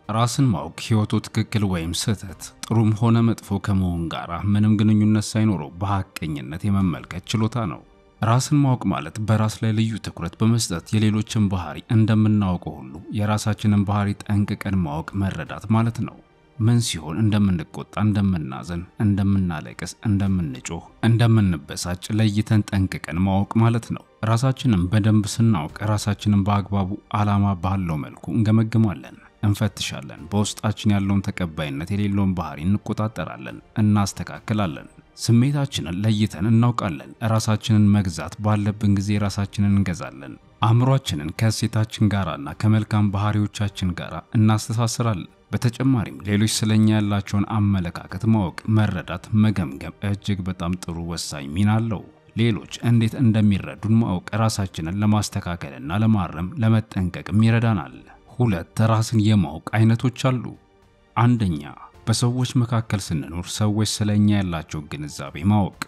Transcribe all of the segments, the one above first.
ራስን ማወቅ ሕይወቱ ትክክል ወይም ስህተት፣ ጥሩም ሆነ መጥፎ ከመሆን ጋር ምንም ግንኙነት ሳይኖረው በሐቀኝነት የመመልከት ችሎታ ነው። ራስን ማወቅ ማለት በራስ ላይ ልዩ ትኩረት በመስጠት የሌሎችን ባህሪ እንደምናውቀው ሁሉ የራሳችንን ባህሪ ጠንቅቀን ማወቅ መረዳት ማለት ነው። ምን ሲሆን እንደምንቆጣ፣ እንደምናዘን፣ እንደምናለቅስ፣ እንደምንጮህ፣ እንደምንበሳጭ ለይተን ጠንቅቀን ማወቅ ማለት ነው። ራሳችንን በደንብ ስናውቅ ራሳችንን በአግባቡ ዓላማ ባለው መልኩ እንገመግማለን፣ እንፈትሻለን። በውስጣችን ያለውን ተቀባይነት የሌለውን ባህሪ እንቆጣጠራለን፣ እናስተካክላለን። ስሜታችንን ለይተን እናውቃለን። ራሳችንን መግዛት ባለብን ጊዜ ራሳችንን እንገዛለን። አእምሯችንን ከእሴታችን ጋራና ከመልካም ባህሪዎቻችን ጋር እናስተሳስራለን። በተጨማሪም ሌሎች ስለኛ ያላቸውን አመለካከት ማወቅ፣ መረዳት፣ መገምገም እጅግ በጣም ጥሩ ወሳኝ ሚና አለው። ሌሎች እንዴት እንደሚረዱን ማወቅ ራሳችንን ለማስተካከልና ለማረም ለመጠንቀቅም ይረዳናል። ሁለት ራስን የማወቅ አይነቶች አሉ። አንደኛ በሰዎች መካከል ስንኖር ሰዎች ስለኛ ያላቸው ግንዛቤ ማወቅ።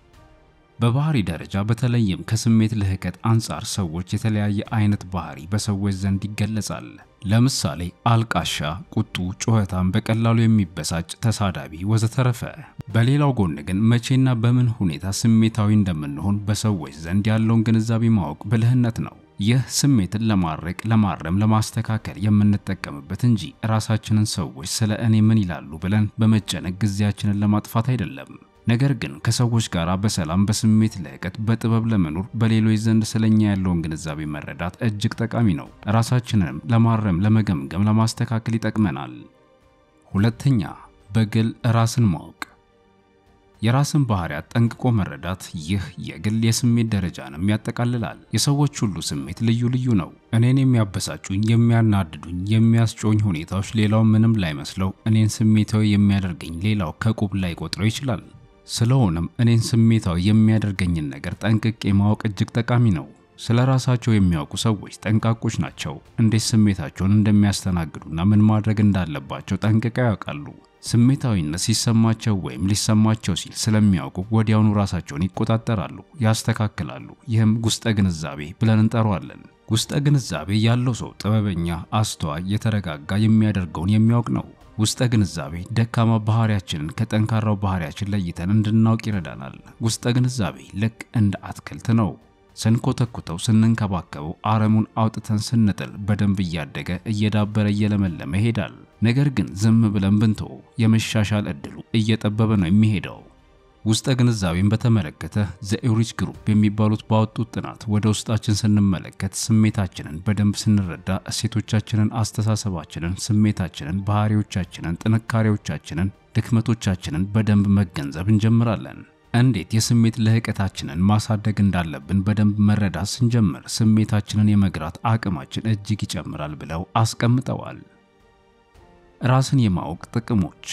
በባህሪ ደረጃ በተለይም ከስሜት ልህቀት አንጻር ሰዎች የተለያየ አይነት ባህሪ በሰዎች ዘንድ ይገለጻል። ለምሳሌ አልቃሻ፣ ቁጡ፣ ጩኸታም፣ በቀላሉ የሚበሳጭ፣ ተሳዳቢ ወዘተረፈ። በሌላው ጎን ግን መቼና በምን ሁኔታ ስሜታዊ እንደምንሆን በሰዎች ዘንድ ያለውን ግንዛቤ ማወቅ ብልህነት ነው። ይህ ስሜትን ለማድረቅ፣ ለማረም፣ ለማስተካከል የምንጠቀምበት እንጂ ራሳችንን ሰዎች ስለ እኔ ምን ይላሉ ብለን በመጨነቅ ጊዜያችንን ለማጥፋት አይደለም። ነገር ግን ከሰዎች ጋር በሰላም በስሜት ልህቀት በጥበብ ለመኖር በሌሎች ዘንድ ስለኛ ያለውን ግንዛቤ መረዳት እጅግ ጠቃሚ ነው። ራሳችንንም ለማረም፣ ለመገምገም፣ ለማስተካከል ይጠቅመናል። ሁለተኛ በግል ራስን ማወቅ የራስን ባህሪያት ጠንቅቆ መረዳት። ይህ የግል የስሜት ደረጃንም ያጠቃልላል። የሰዎች ሁሉ ስሜት ልዩ ልዩ ነው። እኔን የሚያበሳጩኝ፣ የሚያናድዱኝ፣ የሚያስጮኝ ሁኔታዎች ሌላው ምንም ላይመስለው፣ እኔን ስሜታዊ የሚያደርገኝ ሌላው ከቁብ ላይ ቆጥረው ይችላል። ስለሆነም እኔን ስሜታዊ የሚያደርገኝን ነገር ጠንቅቄ ማወቅ እጅግ ጠቃሚ ነው። ስለ ራሳቸው የሚያውቁ ሰዎች ጠንቃቆች ናቸው። እንዴት ስሜታቸውን እንደሚያስተናግዱና ምን ማድረግ እንዳለባቸው ጠንቅቀው ያውቃሉ። ስሜታዊነት ሲሰማቸው ወይም ሊሰማቸው ሲል ስለሚያውቁ ወዲያውኑ ራሳቸውን ይቆጣጠራሉ፣ ያስተካክላሉ። ይህም ውስጠ ግንዛቤ ብለን እንጠራዋለን። ውስጠ ግንዛቤ ያለው ሰው ጥበበኛ፣ አስተዋይ፣ የተረጋጋ የሚያደርገውን የሚያውቅ ነው። ውስጠ ግንዛቤ ደካማ ባህሪያችንን ከጠንካራው ባህሪያችን ለይተን እንድናውቅ ይረዳናል። ውስጠ ግንዛቤ ልክ እንደ አትክልት ነው። ስንኮተኩተው፣ ስንንከባከበው፣ አረሙን አውጥተን ስንጥል በደንብ እያደገ እየዳበረ እየለመለመ ይሄዳል። ነገር ግን ዝም ብለን ብንተወው የመሻሻል እድሉ እየጠበበ ነው የሚሄደው። ውስጠ ግንዛቤን በተመለከተ ዘኤሪች ግሩፕ የሚባሉት ባወጡት ጥናት ወደ ውስጣችን ስንመለከት ስሜታችንን በደንብ ስንረዳ እሴቶቻችንን፣ አስተሳሰባችንን፣ ስሜታችንን፣ ባህሪዎቻችንን፣ ጥንካሬዎቻችንን፣ ድክመቶቻችንን በደንብ መገንዘብ እንጀምራለን። እንዴት የስሜት ልህቀታችንን ማሳደግ እንዳለብን በደንብ መረዳት ስንጀምር ስሜታችንን የመግራት አቅማችን እጅግ ይጨምራል ብለው አስቀምጠዋል። ራስን የማወቅ ጥቅሞች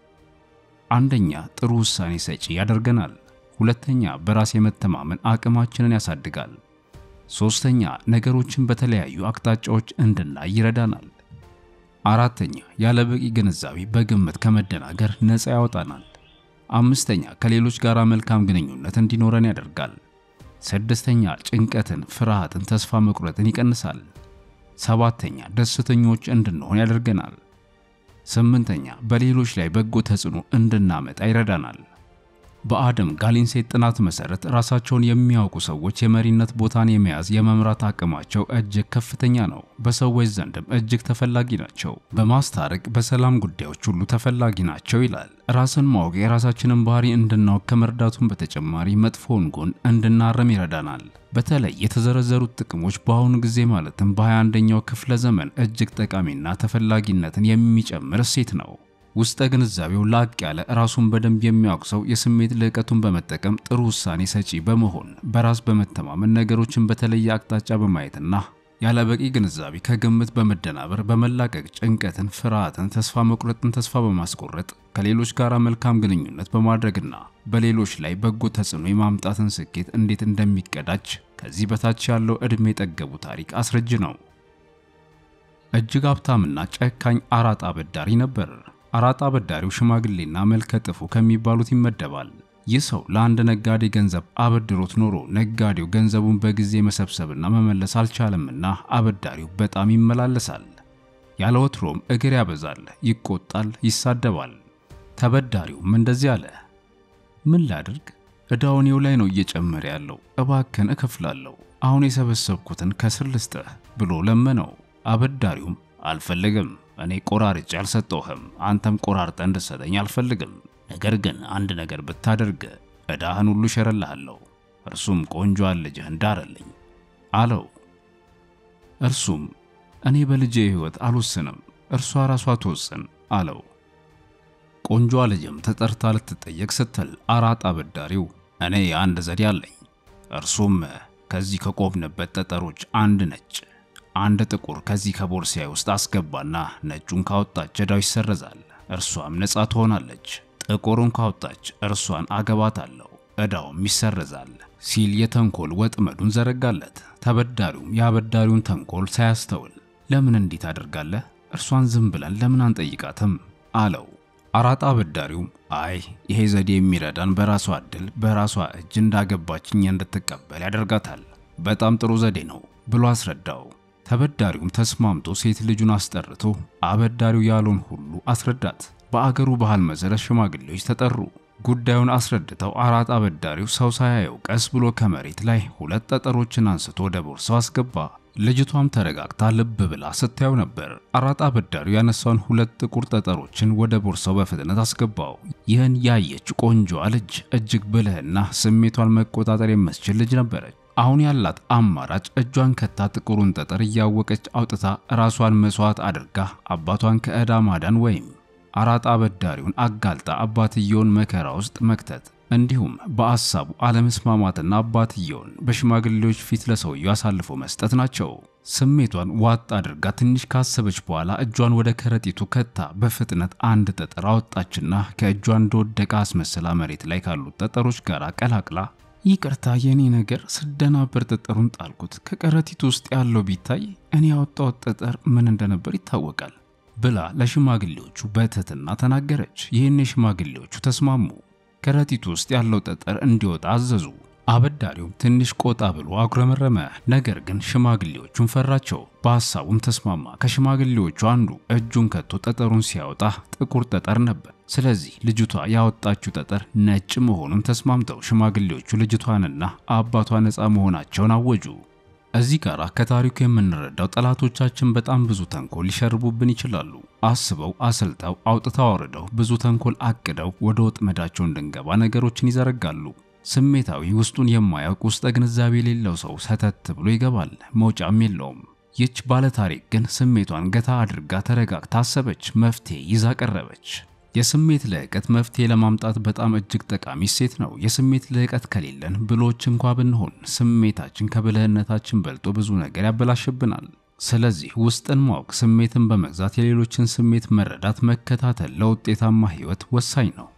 አንደኛ ጥሩ ውሳኔ ሰጪ ያደርገናል። ሁለተኛ በራስ የመተማመን አቅማችንን ያሳድጋል። ሶስተኛ ነገሮችን በተለያዩ አቅጣጫዎች እንድናይ ይረዳናል። አራተኛ ያለ በቂ ግንዛቤ በግምት ከመደናገር ነፃ ያወጣናል። አምስተኛ ከሌሎች ጋር መልካም ግንኙነት እንዲኖረን ያደርጋል። ስድስተኛ ጭንቀትን፣ ፍርሃትን፣ ተስፋ መቁረጥን ይቀንሳል። ሰባተኛ ደስተኞች እንድንሆን ያደርገናል። ስምንተኛ በሌሎች ላይ በጎ ተጽዕኖ እንድናመጣ ይረዳናል። በአደም ጋሊንሴት ጥናት መሰረት ራሳቸውን የሚያውቁ ሰዎች የመሪነት ቦታን የመያዝ የመምራት አቅማቸው እጅግ ከፍተኛ ነው። በሰዎች ዘንድም እጅግ ተፈላጊ ናቸው። በማስታረቅ በሰላም ጉዳዮች ሁሉ ተፈላጊ ናቸው ይላል። ራስን ማወቅ የራሳችንን ባህሪ እንድናውቅ ከመርዳቱም በተጨማሪ መጥፎውን ጎን እንድናረም ይረዳናል። በተለይ የተዘረዘሩት ጥቅሞች በአሁኑ ጊዜ ማለትም በ21ኛው ክፍለ ዘመን እጅግ ጠቃሚና ተፈላጊነትን የሚጨምር እሴት ነው። ውስጠ ግንዛቤው ላቅ ያለ ራሱን በደንብ የሚያውቅ ሰው የስሜት ልዕቀቱን በመጠቀም ጥሩ ውሳኔ ሰጪ በመሆን በራስ በመተማመን ነገሮችን በተለየ አቅጣጫ በማየትና ያለ በቂ ግንዛቤ ከግምት በመደናበር በመላቀቅ ጭንቀትን፣ ፍርሃትን፣ ተስፋ መቁረጥን ተስፋ በማስቆረጥ ከሌሎች ጋር መልካም ግንኙነት በማድረግና በሌሎች ላይ በጎ ተጽዕኖ የማምጣትን ስኬት እንዴት እንደሚቀዳጅ ከዚህ በታች ያለው ዕድሜ የጠገቡ ታሪክ አስረጅ ነው። እጅግ ሀብታምና ጨካኝ አራጣ አበዳሪ ነበር። አራጣ አበዳሪው ሽማግሌና መልከ ጥፉ ከሚባሉት ይመደባል። ይህ ሰው ለአንድ ነጋዴ ገንዘብ አበድሮት ኖሮ ነጋዴው ገንዘቡን በጊዜ መሰብሰብና መመለስ አልቻለምና አበዳሪው በጣም ይመላለሳል። ያለ ወትሮም እግር ያበዛል፣ ይቆጣል፣ ይሳደባል። ተበዳሪውም እንደዚህ አለ። ምን ላድርግ? ዕዳው እኔው ላይ ነው እየጨመረ ያለው። እባክን እከፍላለሁ። አሁን የሰበሰብኩትን ከስር ልስጥህ ብሎ ለመነው። አበዳሪውም አልፈልግም፣ እኔ ቆራርጬ አልሰጠውህም፣ አንተም ቆራርጠ እንድሰጠኝ አልፈልግም። ነገር ግን አንድ ነገር ብታደርግ ዕዳህን ሁሉ እሸረልሃለሁ፣ እርሱም ቆንጆዋን ልጅህን ዳረልኝ አለው። እርሱም እኔ በልጄ ሕይወት አልወስንም፣ እርሷ ራሷ ትወስን አለው። ቆንጆዋ ልጅም ተጠርታ ልትጠየቅ ስትል አራጣ አበዳሪው እኔ አንድ ዘዴ አለኝ፣ እርሱም ከዚህ ከቆምንበት ጠጠሮች አንድ ነጭ አንድ ጥቁር ከዚህ ከቦርሳዬ ውስጥ አስገባና ነጩን ካወጣች ዕዳው ይሰረዛል፣ እርሷም ነፃ ትሆናለች። ጥቁሩን ካወጣች እርሷን አገባታለሁ፣ ዕዳውም ይሰረዛል ሲል የተንኮል ወጥመዱን ዘረጋለት። ተበዳሪውም የአበዳሪውን ተንኮል ሳያስተውል ለምን እንዲህ ታደርጋለህ? እርሷን ዝም ብለን ለምን አንጠይቃትም? አለው። አራጣ አበዳሪውም አይ ይሄ ዘዴ የሚረዳን በራሷ ዕድል በራሷ እጅ እንዳገባችኝ እንድትቀበል ያደርጋታል። በጣም ጥሩ ዘዴ ነው ብሎ አስረዳው። ተበዳሪውም ተስማምቶ ሴት ልጁን አስጠርቶ አበዳሪው ያለውን ሁሉ አስረዳት። በአገሩ ባህል መሰረት ሽማግሌዎች ተጠሩ። ጉዳዩን አስረድተው አራጣ አበዳሪው ሰው ሳያየው ቀስ ብሎ ከመሬት ላይ ሁለት ጠጠሮችን አንስቶ ወደ ቦርሳው አስገባ። ልጅቷም ተረጋግታ ልብ ብላ ስታየው ነበር። አራጣ አበዳሪው ያነሳውን ሁለት ጥቁር ጠጠሮችን ወደ ቦርሳው በፍጥነት አስገባው። ይህን ያየች ቆንጆዋ ልጅ እጅግ ብልህና ስሜቷን መቆጣጠር የምትችል ልጅ ነበረች። አሁን ያላት አማራጭ እጇን ከታ ጥቁሩን ጠጠር እያወቀች አውጥታ ራሷን መስዋዕት አድርጋ አባቷን ከዕዳ ማዳን ወይም አራጣ አበዳሪውን አጋልጣ አባትየውን መከራ ውስጥ መክተት እንዲሁም በአሳቡ አለመስማማትና አባትየውን በሽማግሌዎች ፊት ለሰውየው አሳልፎ መስጠት ናቸው። ስሜቷን ዋጥ አድርጋ ትንሽ ካሰበች በኋላ እጇን ወደ ከረጢቱ ከታ በፍጥነት አንድ ጠጠር አወጣችና ከእጇ እንደወደቀ አስመስላ መሬት ላይ ካሉት ጠጠሮች ጋር ቀላቅላ ይቅርታ የኔ ነገር ስደናበር ጠጠሩን ጣልኩት። ከከረጢቱ ውስጥ ያለው ቢታይ እኔ ያወጣሁት ጠጠር ምን እንደነበር ይታወቃል ብላ ለሽማግሌዎቹ በትህትና ተናገረች። ይህን የሽማግሌዎቹ ተስማሙ። ከረጢቱ ውስጥ ያለው ጠጠር እንዲወጣ አዘዙ። አበዳሪውም ትንሽ ቆጣ ብሎ አጉረመረመ። ነገር ግን ሽማግሌዎቹን ፈራቸው። በሐሳቡም ተስማማ። ከሽማግሌዎቹ አንዱ እጁን ከቶ ጠጠሩን ሲያወጣ ጥቁር ጠጠር ነበር። ስለዚህ ልጅቷ ያወጣችው ጠጠር ነጭ መሆኑን ተስማምተው ሽማግሌዎቹ ልጅቷንና አባቷ ነፃ መሆናቸውን አወጁ። እዚህ ጋር ከታሪኩ የምንረዳው ጠላቶቻችን በጣም ብዙ ተንኮል ሊሸርቡብን ይችላሉ። አስበው አሰልጠው አውጥተው አውርደው ብዙ ተንኮል አቅደው ወደ ወጥመዳቸው እንድንገባ ነገሮችን ይዘረጋሉ። ስሜታዊ ውስጡን የማያውቅ ውስጠ ግንዛቤ የሌለው ሰው ሰተት ብሎ ይገባል፣ መውጫም የለውም። ይች ባለታሪክ ግን ስሜቷን ገታ አድርጋ ተረጋግታ አሰበች፣ መፍትሄ ይዛ ቀረበች። የስሜት ልዕቀት መፍትሄ ለማምጣት በጣም እጅግ ጠቃሚ እሴት ነው። የስሜት ልዕቀት ከሌለን ብሎች እንኳ ብንሆን ስሜታችን ከብልህነታችን በልጦ ብዙ ነገር ያበላሽብናል። ስለዚህ ውስጥን ማወቅ፣ ስሜትን በመግዛት የሌሎችን ስሜት መረዳት፣ መከታተል ለውጤታማ ሕይወት ወሳኝ ነው።